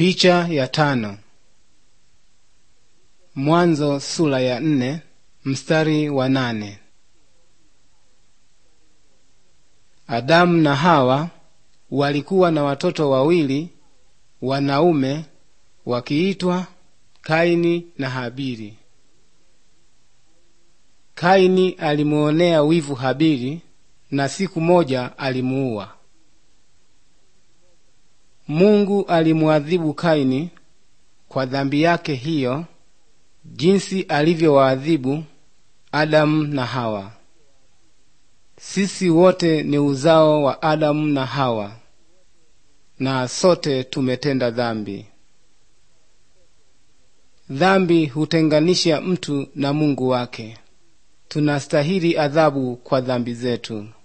Picha ya tano. Mwanzo sura ya nne mstari wa nane. Adamu na Hawa walikuwa na watoto wawili wanaume wakiitwa Kaini na Habili. Kaini alimuonea wivu Habili na siku moja alimuua. Mungu alimuadhibu Kaini kwa dhambi yake hiyo jinsi alivyowaadhibu Adamu na Hawa. Sisi wote ni uzao wa Adamu na Hawa, na sote tumetenda dhambi. Dhambi hutenganisha mtu na Mungu wake. Tunastahili adhabu kwa dhambi zetu.